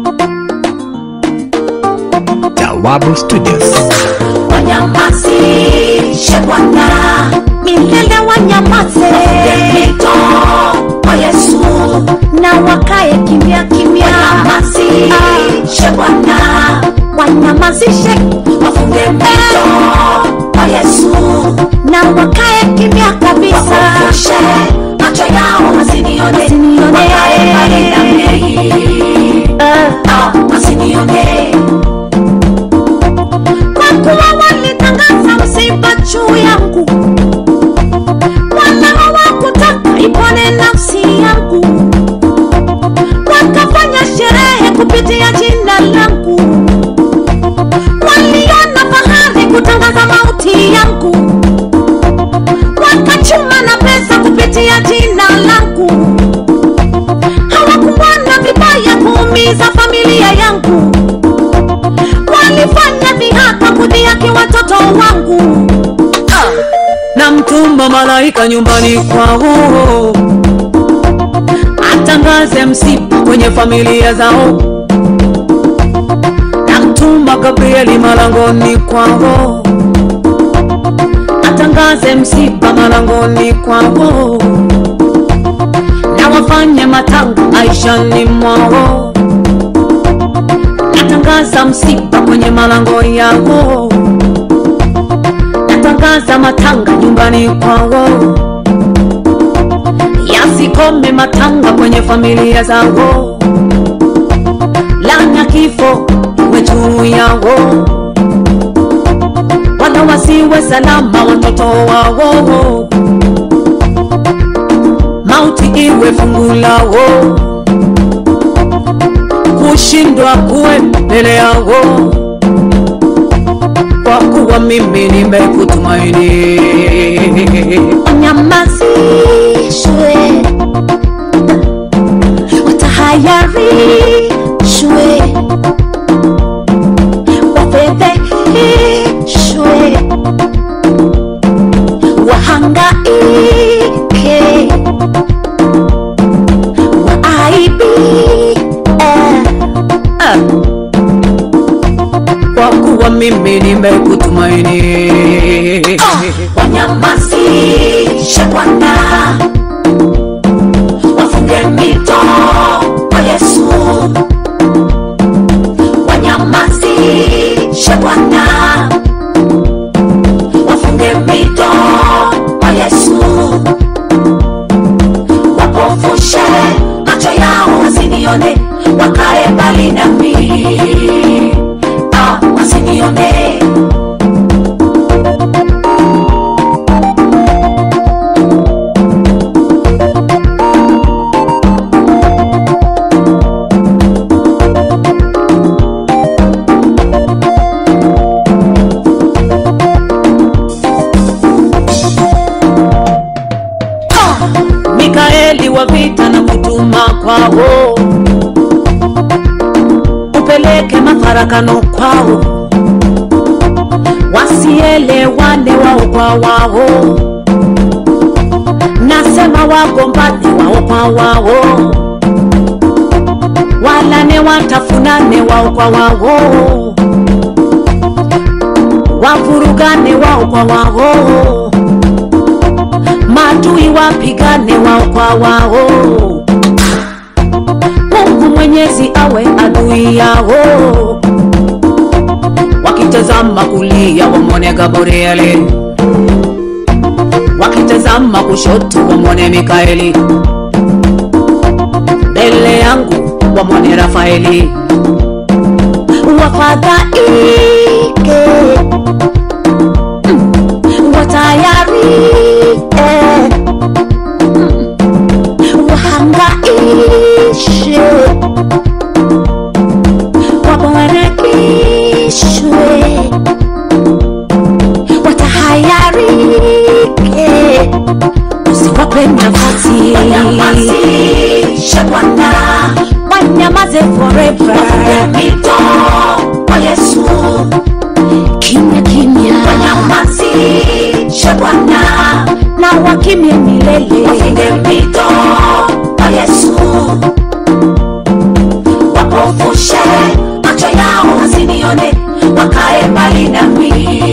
Jawabu Studios. wanyamazishe Bwana, milele wanyamaze mito kwa Yesu, na wakae kimya kimya, wanyamazishe Bwana, wanyamazishe wafunge mito kwa Yesu, na wakae kimya kabisa, wafufushe macho yao wasinione, Wasinione. wakae mbali na mei, Eh, ah, wasinione kwa kuwa walitangaza msiba juu yangu, wala hawakutaka ipone nafsi yangu, wakafanya sherehe kupitia jina langu, waliona fahari kutangaza mauti yangu, wakachuma na pesa kupitia jina langu, hawakuona vibaya kuumiza familia yangu walifanya dhihaka kudhihaki watoto wangu na mtuma malaika nyumbani kwao atangaze msiba kwenye familia zao na mtuma gabrieli malangoni kwao atangaze msiba malangoni kwao na wafanye matanga maishani mwao natangaza msiba kwenye malango yao natangaza matanga nyumbani kwao yasikome matanga kwenye familia zao lana kifo iwe juu yao wala wasiwe salama watoto wao mauti iwe fungu lao kushindwa kuwe mbele yao kwa kuwa mimi nimekutumaini wanyamazishwe watahayarishwe wafedheheshwe wahangaike waaibie kwa kuwa mimi nimekutumaini wanyamazishe Bwana, wafunge mito kwa Yesu, wanyamazishe Bwana, wafunge mito kwa Yesu, wapofushe macho yao wasinione, wakae mbali nami, ah, wasinione mikaeli wa vita na kutuma kwao upeleke mafarakano kwao wasielewane wao kwa wao nasema wagombane wao kwa wao walane watafunane wao kwa wao wavurugane wao kwa wao maadui wapigane wao kwa wao mungu mwenyezi awe adui yao wakitazama kulia wamwone gabrieli wakitazama kushoto wamwone mikaeli mbele yangu wamwone rafaeli wafadhaike Mm. watayarike Mm. wahangaishe waborekishwe watahayarike usiwape nafasi wanyamazishe Bwana, wanyamaze forever mito kwa Yesu, kimya kimya wanyamazishe Bwana, na wakimye milele wafunge mito kwa Yesu, wapofu wapofushe macho yao wasinione wakae mbali nami